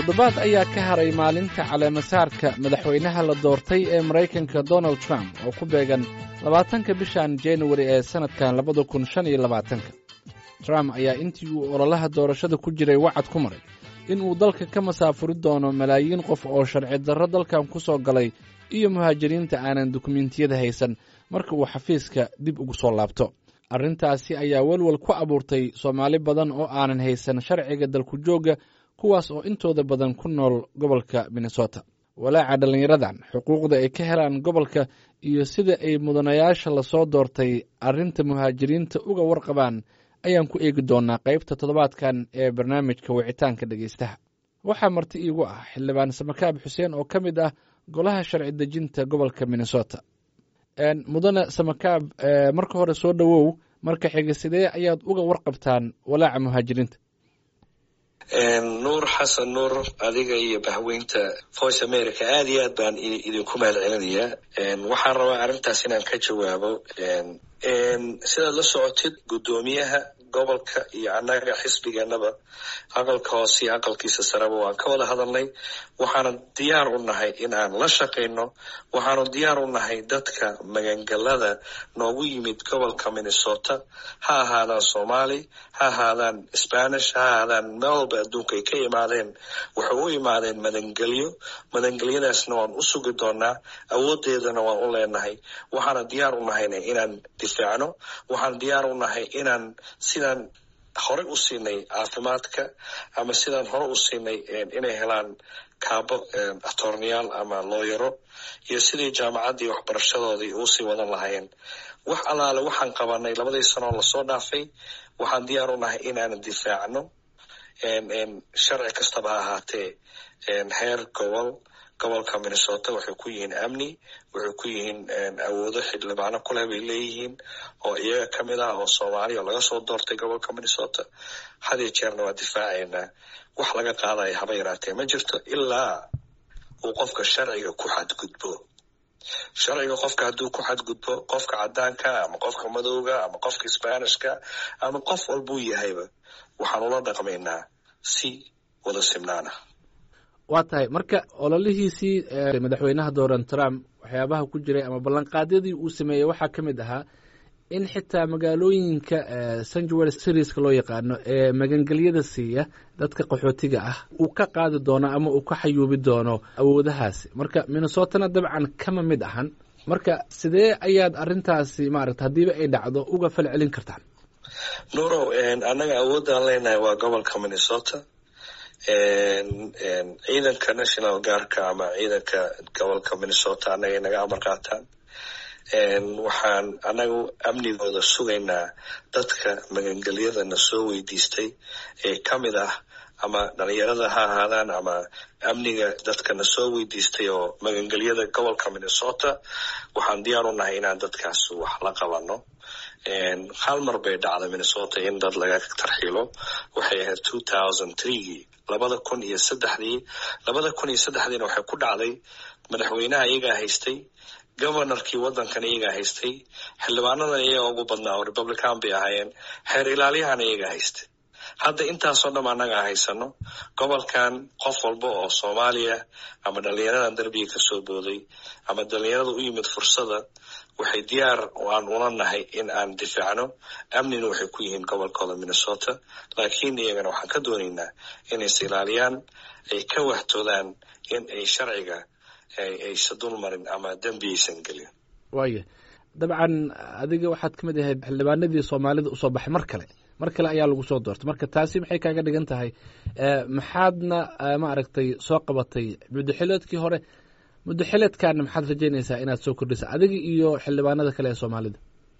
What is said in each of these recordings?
toddobaad ayaa ka haray maalinta caleemasaarka madaxweynaha la doortay ee maraykanka donald trump oo ku beegan labaatanka bishan januari ee sannadkan labada kun shan iyo labaatanka trump ayaa intii uu ololaha doorashada ku jiray wacad ku maray in uu dalka ka masaafuri doono malaayiin qof oo sharci darro dalkan ku soo galay iyo muhaajiriinta aanan dukumentiyada haysan marka uu xafiiska dib ugu soo laabto arrintaasi ayaa welwel ku abuurtay soomaali badan oo aanan haysan sharciga dalku joogga kuwaas oo intooda badan ku nool gobolka minnesota walaaca dhallinyaradan xuquuqda ay ka helaan gobolka iyo sida ay mudanayaasha lasoo doortay arrinta muhaajiriinta uga warqabaan ayaan ku eegi doonaa qaybta toddobaadkan ee barnaamijka wicitaanka dhegaystaha waxaa marti iigu ah xildhibaan samakaab xuseen oo ka mid ah golaha sharci dejinta gobolka minnesota mudane samakaab marka hore soo dhowow marka xiga sidee ayaad uga warqabtaan walaaca muhaajiriinta nuur xasan nuur adiga iyo bahweynta voice america aad iyo aad baan idinku mahad celinayaa waxaan rabaa arrintaas inaan ka jawaabo sidaad la socotid guddoomiyaha gobolka iyo annaga xisbigeenaba aqalka hoose iyo aqalkiisa sareba waan ka wada hadalnay waxaanu diyaar u nahay in aan la shaqayno waxaanu diyaar u nahay dadka magangalada noogu yimid gobolka minnesota ha ahaadaan soomaali ha ahaadaan spanish ha ahaadaan meel walba adduunka ay ka imaadeen waxay u imaadeen madangelyo madangelyadaasna waan u sugi doonaa awoodeedana waan u leenahay waxaana diyaar u nahayna inaan difaacno waxaan diyaar u nahay inaan sidaan horey u siinay caafimaadka ama sidaan hore u siinay inay helaan kaabo atorneyaal ama looyaro iyo sidii jaamacaddii waxbarashadoodii uusii wadan lahaayeen wax allaale waxaan qabanay labadii sanoo lasoo dhaafay waxaan diyaar u nahay inaan difaacno sharci kastaba ha ahaatee heer gobol gobolka minnesota waxay ku yihiin amni waxay ku yihiin awoodo xildhibaano kuleh bay leeyihiin oo iyaga ka mid ah oo soomaaliya oo laga soo doortay gobolka minnesota hadiyo jeerna waa difaacaynaa wax laga qaadaya haba yaraatee ma jirto ilaa uu qofka sharciga ku xadgudbo sharciga qofka hadduu ku xadgudbo qofka caddaanka ama qofka madowga ama qofka sbanishka ama qof walbuu yahayba waxaan ula dhaqmaynaa si wada simnaana waa tahay marka ololihiisii madaxweynaha donald trump waxyaabaha ku jiray ama ballanqaadyadii uu sameeyey waxaa ka mid ahaa in xitaa magaalooyinka sanjuel serieska loo yaqaano ee magangelyada siiya dadka qaxootiga ah uu ka qaadi doono ama uu ka xayuubi doono awoodahaasi marka minnesotana dabcan kama mid ahan marka sidee ayaad arrintaasi maaragta haddiiba ay dhacdo uga fal celin kartaan nuurow annaga awoodaan leenahay waa gobolka minnesota ciidanka national guardka ama ciidanka gobolka minnesota annaga naga amar qaataan waxaan annagu amnigooda sugaynaa dadka magangelyadana soo weydiistay ee ka mid ah ama dhalinyarada ha ahaadaan ama amniga dadkana soo weydiistay oo magangelyada gobolka minnesota waxaan diyaar u nahay inaan dadkaas wax la qabano hal mar bay dhacday minnesota in dad laga tarxiilo waxay ahayd two thousand threegii labada kun iyo saddexdii labada kun iyo saddexdiina waxay ku dhacday madaxweynaha iyagaa haystay governorkii waddankan iyagaa haystay xildhibaanadan iyaga ugu badnaa oo republican bay ahaayeen xeer ilaaliyahana iyagaa haystay hadda intaasoo dham annaga haysano gobolkan qof walba oo soomaaliya ama dhalinyaradan derbiga kasoo booday ama dhalinyarada u yimid fursada waxay diyaar aan ula nahay in aan difaacno amnina waxay ku yihiin gobolkooda minnesota laakiin iyagana waxaan ka doonaynaa inay is ilaaliyaan ay ka wahtoodaan in ay sharciga aysa dul marin ama dembi aysan gelin waaya dabcan adiga waxaad ka mid ahayd xildhibaanadii soomaalida usoo baxay mar kale mar kale ayaa lagu soo doortay marka taasi maxay kaaga dhigan tahay maxaadna maaragtay soo qabatay muddoxileedkii hore muddoxileedkaana maxaad rajaynaysaa inaad soo kordhisa adiga iyo xildhibaanada kale ee soomaalida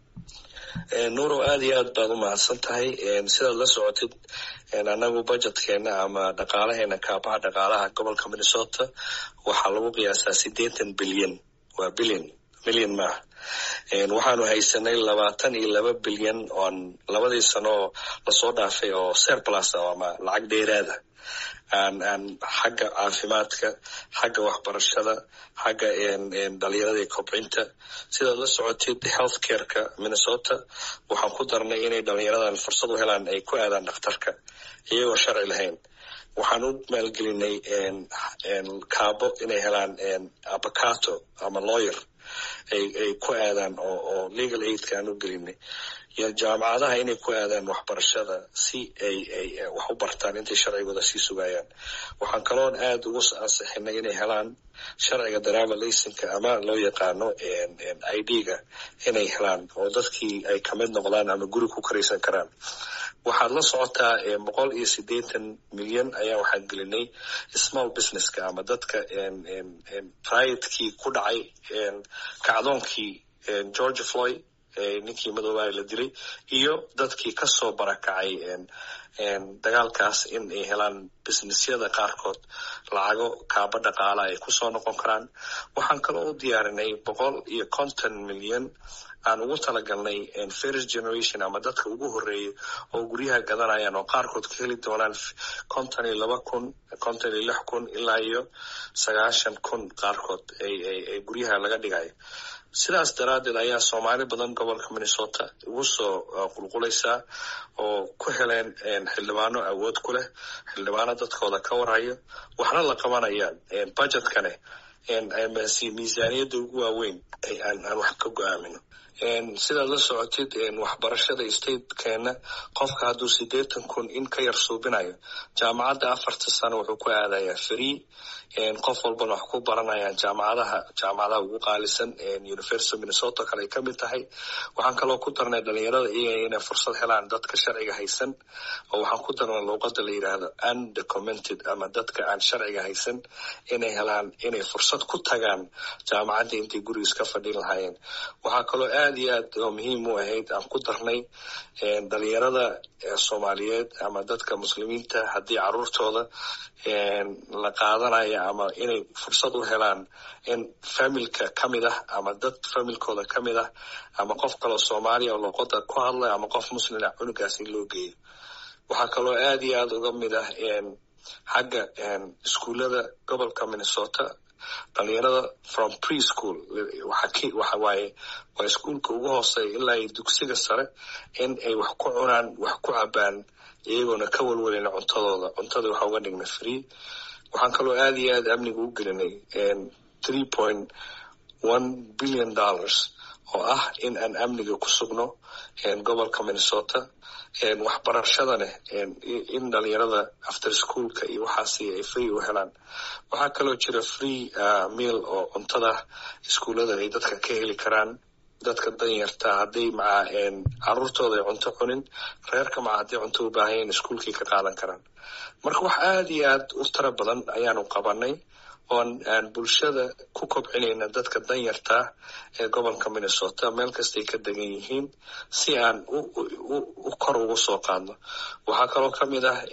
nuurow aada iyo aad baad u mahadsan tahay sidaad la socotid annagu budjetkeena ama dhaqaalaheena kaabaha dhaqaalaha gobolka minnesota waxaa lagu qiyaasaa siddeetan bilyan waa bilyan milyan maaha waxaanu haysanay labaatan iyo laba bilyan oon labadii sano oo lasoo dhaafay oo serplus ama lacag dheeraada aan aan xagga caafimaadka xagga waxbarashada xagga dhalinyarada iyo kobcinta sidaad la socotid health careka minnesota waxaan ku darnay inay dhalinyaradan fursad u helaan ay ku aadaan dhakhtarka iyagoo sharci lahayn waxaan u maalgelinay kaabo inay helaan abacato ama lawyer ay ay ku aadaan oo oo legal aidka aan u gelinay iyo jaamacadaha inay ku aadaan waxbarashada si ay ay wax u bartaan intay sharcigooda sii sugayaan waxaan kaloon aada ugu ansixinay inay helaan sharciga driver laysinka ama loo yaqaano i d-ga inay helaan oo dadkii ay kamid noqdaan ama guri ku karaysan karaan waxaad la socotaa boqol iyo siddeetan milyan ayaa waxaan gelinay small businesska ama dadka riadkii ku dhacay kacdoonkii george floyd ninkii madoobaha la dilay iyo dadkii kasoo barakacay dagaalkaas in ay helaan businessyada qaarkood lacago kaaba dhaqaala ay kusoo noqon karaan waxaan kaloo u diyaarinay boqol iyo konton milyan aan ugu talagalnay first generation ama dadka ugu horeeya oo guryaha gadanayaan oo qaarkood ka heli doonaan konton iyo laba kun konton iyo lix kun ilaa iyo sagaashan kun qaarkood ay guryaha laga dhigayo sidaas daraaddeed ayaa soomaali badan gobolka minnesota ugu soo qulqulaysaa oo ku heleen xildhibaano awood ku leh xildhibaano dadkooda ka warhayo waxna la qabanayaan budgetkane miisaaniyadda ugu waaweyn aan wax ka go-aamino sidaad la socotid waxbarashada statekeena qofka hadduu siddeetan kun in ka yar suubinayo jaamacadda afarta sano wuxuu ku aadayaa free qof walbana wax ku baranayaan jaamacadaha jaamacadaha ugu qaalisan university minnesota kale ay kamid tahay waxaan kaloo ku darnay dhalinyarada iyaga inay fursad helaan dadka sharciga haysan oo waxaan ku darnay luuqada la yidhaahdo undocumented ama dadka aan sharciga haysan inay helaan inay fursad ku tagaan jaamacadda intay gurigiis ka fadhin lahaayeen waxaa kaloo aada iyo aad oo muhiim u ahayd aan ku darnay dhalinyarada soomaaliyeed ama dadka muslimiinta haddii caruurtooda la qaadanaya ama inay fursad u helaan in familka kamid ah ama dad familkooda kamid ah ama qof kaloo soomaaliya oo luqada ku hadlay ama qof muslima cunugaas in loo geeyo waxaa kaloo aada iyo aada uga mid ah xagga iskuullada gobolka minnesota dhalinyarada from pre school waxa waaye waa iskuolka ugu hooseeya ilaa iyo dugsiga sare in ay wax ku cunaan wax ku cabaan iyagoona ka walwalina cuntadooda cuntada waxa uga dhignay free waxaan kaloo aada iyo aada amniga u gelinay three point one billion dollars oo ah in aan amniga ku sugno gobolka minnesota waxbarashadane in dhalinyarada after schoolka iyo waxaasi ay free u helaan waxaa kaloo jira free meal oo cuntada iskuullada ay dadka ka heli karaan dadka danyarta hadday maca caruurtooda ay cunto cunin reerka maca hadday cunto u baahanyaen iskuolkii ka qaadan karaan marka wax aada iyo aad u tiro badan ayaanu qabanay oon aan bulshada ku kobcinayna dadka danyartaa ee gobolka minnesota meel kastay ka degan yihiin si aan u kor ugu soo qaadno waxaa kaloo ka mid ah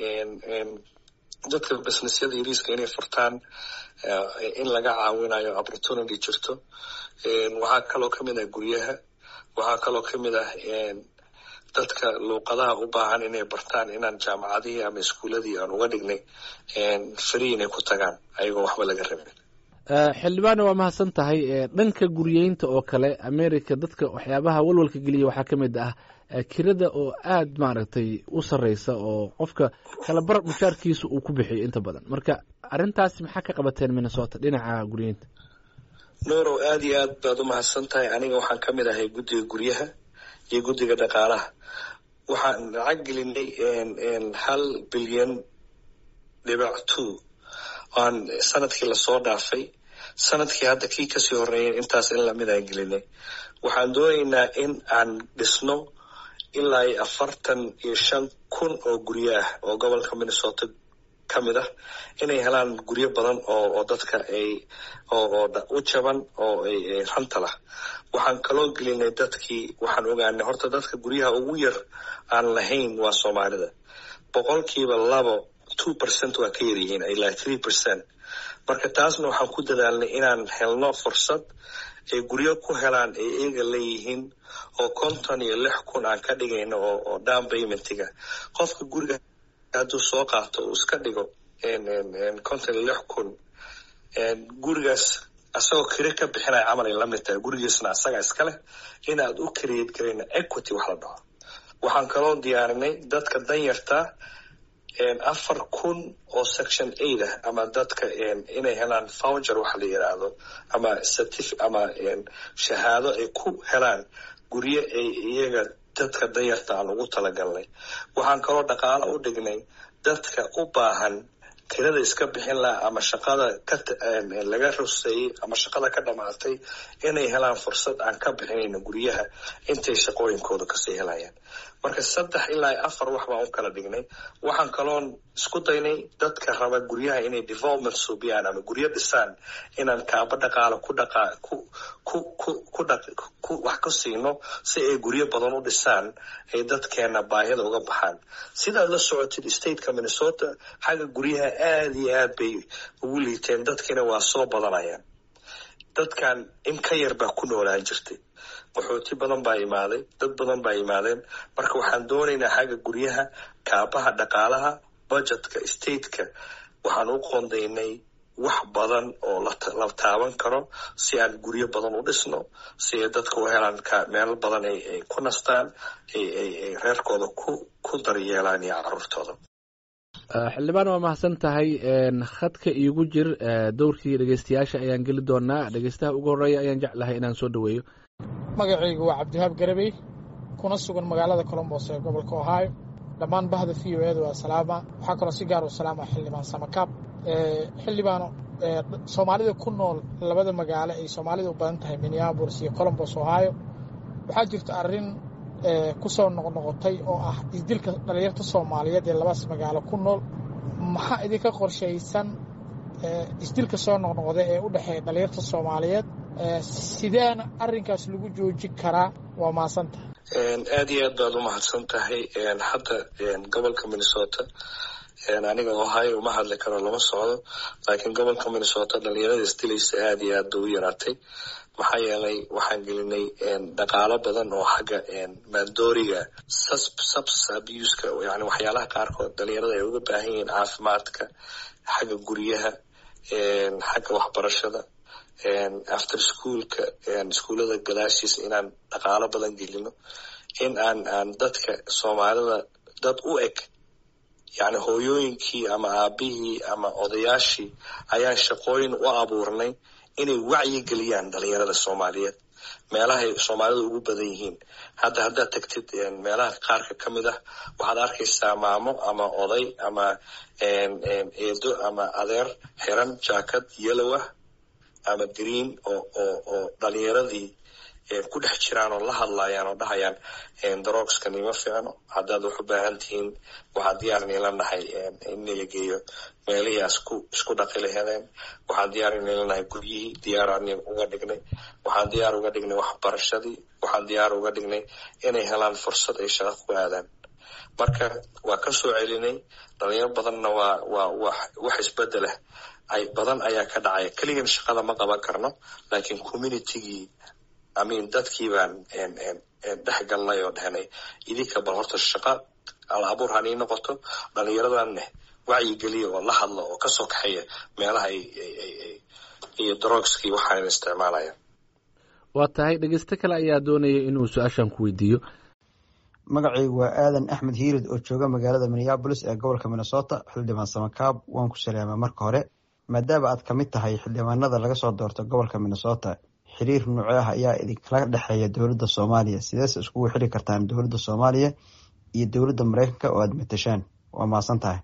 dadka businessyada yariiska inay furtaan in laga caawinayo opportunity jirto waxaa kaloo kamid ah guryaha waxaa kaloo kamid ah dadka luuqadaha u baahan inay bartaan inaan jaamacadihii ama iskuuladii aan uga dhignay free inay ku tagaan ayagoo waxba laga rabin xildhibaane waa mahadsan tahay dhanka guryeynta oo kale america dadka waxyaabaha walwalka geliya waxaa ka mid ah kirada oo aada maaragtay u sarreysa oo qofka kala bar mushaarkiisa uu ku bixiyo inta badan marka arrintaasi maxaa ka qabateen minnesota dhinaca guryeynta nuurow aada iyo aad baad u mahadsan tahay aniga waxaan ka mid ahay guddiga guryaha iyo guddiga dhaqaalaha waxaan lacag gelinay hal bilyan dhibac two aan sanadkii lasoo dhaafay sanadkii hadda kii kasii horeeyay intaas in lamid aan gelinay waxaan doonaynaa in aan dhisno ilaa iyo afartan iyo shan kun oo guryo ah oo gobolka minnesota ka mid ah inay helaan guryo badan oo oo dadka ay oo oo u jaban oo ay ranta lah waxaan kaloo gelinay dadkii waxaan ogaanay horta dadka guryaha ugu yar aan lahayn waa soomaalida boqolkiiba labo two percent waa ka yaryihiin ilaa three percent marka taasna waxaan ku dadaalnay inaan helno fursad ay guryo ku helaan ay eega leeyihiin oo konton iyo lix kun aan ka dhigayno oo oo down paymentiga qofka guriga hadduu soo qaato uu iska dhigo konton iyo lix kun gurigaas asagoo kire ka bixinaya camal ay lamid tahay gurigiisna asaga iska leh inaad u create garayna equity wax la dhaho waxaan kaloo diyaarinay dadka danyarta afar kun oo section aid ah ama dadka inay helaan founger waxa la yidhaahdo ama certif ama shahaado ay ku helaan guryo ay iyaga dadka dayarta aan ugu talagalnay waxaan kaloo dhaqaalo u dhignay dadka u baahan kirada iska bixin laha ama shaqada kalaga ruseeyey ama shaqada ka dhamaatay inay helaan fursad aan ka bixinayno guryaha intay shaqooyinkooda kasii helayaan marka saddex ilaa afar wax baan u kala dhignay waxaan kaloon isku daynay dadka raba guryaha inay development suubiyaan ama guryo dhisaan inaan kaaba dhaqaalo ku dhaqa ku ku ku ku dha ku wax ku siino si ay guryo badan u dhisaan ay dadkeena baahida uga baxaan sidaad la socotid stateka minnesota xagga guryaha aada iyo aad bay ugu liiteen dadkiina waa soo badanayaan dadkan in ka yar baa ku noolaan jirtay qaxooti badan baa imaaday dad badan baa imaadeen marka waxaan doonaynaa xagga guryaha kaabaha dhaqaalaha budgetka stateka waxaan u qoondaynay wax badan oo la taaban karo si aan guryo badan u dhisno si ay dadka u helaan meelo badan ay ku nastaan ay reerkooda ku ku daryeelaan iyo caruurtooda xildhibaan waa mahadsan tahay khadka iigu jir dowrkii dhegeystayaasha ayaan geli doonaa dhegeystaha ugu horreeya ayaan jeclahay inaan soo dhoweeyo magacaygu waa cabdiwahaab garabey kuna sugan magaalada colombos ee gobolka ohio dhammaan bahda v o eeda waa salaama waxaa kaloo si gaar u salaama xildhibaan samakaab xildhibaano soomaalida ku nool labada magaalo ay soomaalida u badan tahay minneabolis iyo colombos ohio waxaa jirta arrin ku soo noqnoqotay oo ah isdilka dhalinyarta soomaaliyeed ee labadaas magaalo ku nool maxaa idinka qorshaysan isdilka soo noqnoqda ee u dhexeeya dhalinyarta soomaaliyeed sideena arrinkaas lagu joojin karaa waa mahadsantahay aada iyo aad baad u mahadsan tahay hadda gobolka minnesota aniga ohio uma hadli karo lama socdo laakiin gobolka minnesota dhalinyarada isdilaysa aada iyo aad bay u yaraatay maxaa yeelay waxaan gelinay dhaqaalo badan oo xagga maandooriga subs abuska yani waxyaalaha qaarkood dhalinyarada ay uga baahan yihiin caafimaadka xagga guryaha xagga waxbarashada after schoolka iskuullada gadaashiisa inaan dhaqaalo badan gelino in aan aan dadka soomaalida dad u eg yani hooyooyinkii ama aabihii ama odayaashii ayaan shaqooyin u abuurnay inay wacyi geliyaan dhalinyarada soomaaliyeed meelahay soomaalida ugu badan yihiin hadda haddaad tagtid meelaha qaarka ka mid ah waxaad arkaysaa maamo ama oday ama eedo ama adeer xiran jaakad yellow ah ama green oo oo oo dhalinyaradii ku dhex jiraan oo la hadlayaan oo dhahayaan darogskani ma fiicno haddaad wax u baahan tihiin waxaa diyaar niila nahay in nila geeyo meelihii asku isku dhaqi lahedeen waxaan diyaar niila nahay guryihii diyaaraan uga dhignay waxaan diyaar uga dhignay waxbarashadii waxaan diyaar uga dhignay inay helaan fursad ay shaqo ku aadaan marka waa ka soo celinay dhalinyaro badanna waa waa wax wax isbedelah ay badan ayaa ka dhacaya keligan shaqada ma qaban karno laakiin communitygii amin dadkii baan dhex galnay oo dhehnay idinka bal horta shaqa al abuur hanii noqoto dhalinyaradanne wacyigeliya oo la hadla oo kasoo kaxeeya meelaha iyo drogskii waxaan isticmaalaya waa tahay dhegeysto kale ayaa doonaya inuu su-aashan ku weydiiyo magacaygu waa aadan axmed hiirid oo jooga magaalada minneabolis ee gobolka minnesota xildhibaan samakaab waan ku salaama marka hore maadaama aad ka mid tahay xildhibaanada laga soo doorto gobolka minnesota xiriir nuuce ah ayaa idinkala dhexeeya dowladda soomaaliya sideese iskugu xiri kartaan dowladda soomaaliya iyo dowladda mareykanka oo aada matashaan waa mahadsan tahay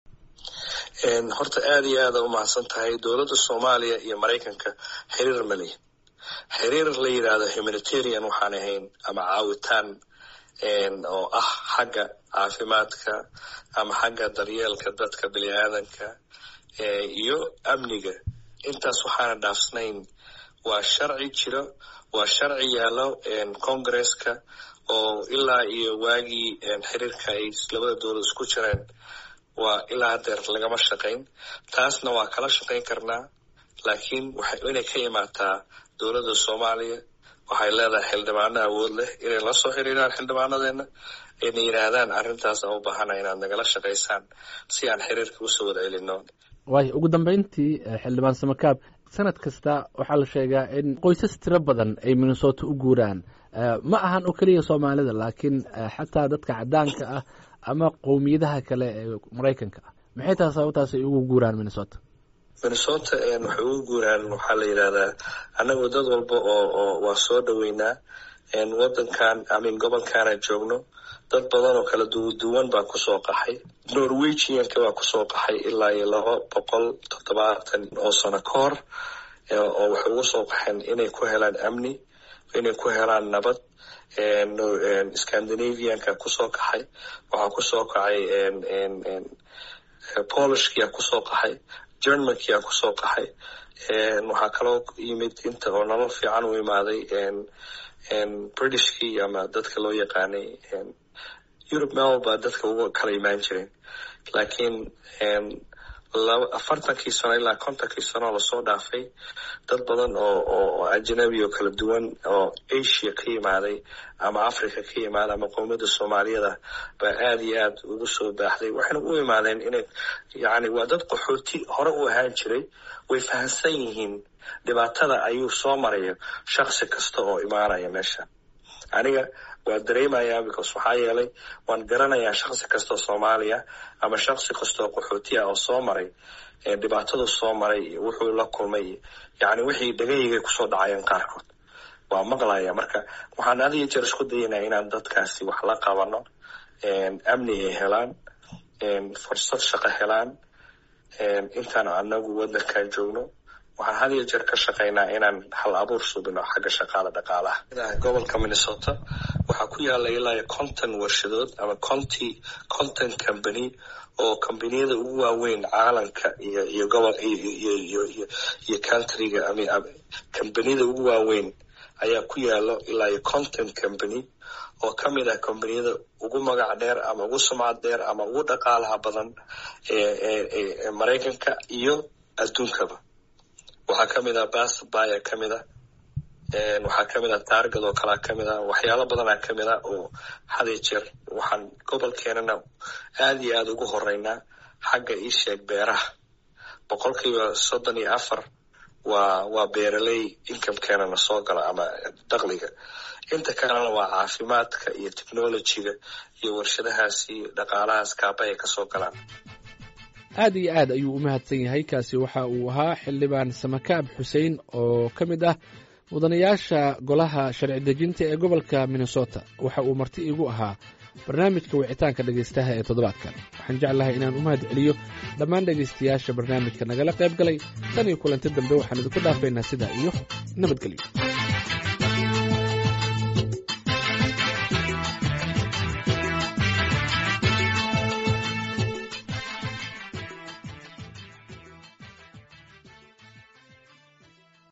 horta aada iyo aada u mahadsan tahay dowladda soomaaliya iyo maraykanka xiriir mali xiriir la yidhaahdo humanitarian waxaan ahayn ama caawitaan oo ah xagga caafimaadka ama xagga daryeelka dadka bini aadanka iyo amniga intaas waxaana dhaafsnayn waa sharci jiro waa sharci yaallo congresska oo ilaa iyo waagii xiriirka ay labada dowlad isku jireen waa ilaa hadeer lagama shaqayn taasna waa kala shaqayn karnaa laakiin waxay inay ka imaataa dowladda soomaaliya waxay leedahay xildhibaano awood leh inay la soo xiriiraan xildhibaanadeena ayna yidhaahdaan arrintaas aan u baahana inaad nagala shaqaysaan si aan xiriirka usoo wada celino waayo ugu dambeyntii xildhibaan samakaab sanad kasta waxaa la sheegaa in qoysas tiro badan ay minnesota u guuraan ma ahan oo keliya soomaalida laakiin xataa dadka caddaanka ah ama qowmiyadaha kale ee maraykanka ah maxay tahay sababtaas ay ugu guuraan minnesota minnesota waxay ugu guuraan waxaa la yidhahdaa annagu dad walba oo oo waa soo dhoweynaa wadankan amin gobolkaana joogno dad badan oo kala duwan baa kusoo qaxay norwegianka baa kusoo qaxay ilaa iyo laba boqol toddobaatan oo sano ka hor oo waxay ugu soo qaxeen inay ku helaan amni inay ku helaan nabad scandinavianka kusoo kaxay waxaa kusoo kacay polishkia kusoo qaxay germankia kusoo qaxay waxaa kaloo yimid inta oo nolol fiican u imaaday britishkii ama dadka loo yaqaanay europe mel baa dadka uga kala imaan jireen laakiin afartankii sano ilaa kontonkii sano lasoo dhaafay dad badan oo oo ajnabi oo kala duwan oo asia ka yimaaday ama africa ka yimaaday ama qowmiyadda soomaaliyada baa aada iyo aad ugu soo baaxday waxayna u imaadeen inay yani waa dad qaxooti hore u ahaan jiray way fahamsan yihiin dhibaatada ayuu soo maraya shaksi kasta oo imaanaya meesha aniga waa dareemayaa because waxaa yeelay waan garanayaa shaksi kasta oo soomaaliya ama shaksi kasta oo qaxootiya oo soo maray dhibaatadu soo maray iyo wuxuu la kulmay yani wixii dhagaygay kusoo dhacayeen qaarkood waa maqlaya marka waxaan had iyo jeer isku dayanaa inaan dadkaasi wax la qabano amni ay helaan fursad shaqo helaan intaan anagu wadankan joogno waxaan had iyo jeer ka shaqaynaa inaan hal abuur subino xagga shaqaala dhaqaalaha gobolka minnesota waxaa ku yaala ilaa conton warshadood ama conty conton company oo combaniyada ugu waaweyn caalamka iyo iyo gobol iyo iyo iyo countryga combaniyada ugu waaweyn ayaa ku yaalo ilaa iyo conton company oo ka mid ah combaniyada ugu magac dheer ama ugu sumcad dheer ama ugu dhaqaalaha badan ee maraykanka iyo adduunkaba waxaa ka mid ah basbaya ka mid a waxaa ka mid ah taargad oo kalea ka mid ah waxyaalo badanaa ka mid ah oo hadiyo jeer waxaan gobolkeenana aada iyo aada ugu horeynaa xagga iisheeg beeraha boqolkiiba soddon iyo afar waa waa beeraley incomekeenana soo gala ama dakliga inta kalena waa caafimaadka iyo technologyga iyo warshadahaasi dhaqaalahaas kaaba ay kasoo galaan aad iyo aad ayuu u mahadsan yahay kaasi waxa uu ahaa xildhibaan samakaab xuseen oo ka mid ah mudanayaasha golaha sharci dejinta ee gobolka minnesota waxa uu marti igu ahaa barnaamijka wicitaanka dhegaystaha ee toddobaadkan waxaan jeclahay inaan u mahad celiyo dhammaan dhegaystayaasha barnaamijka nagala qayb galay tan iyo kulanti dambe waxaan idinku dhaafaynaa sidaa iyo nabadgelyo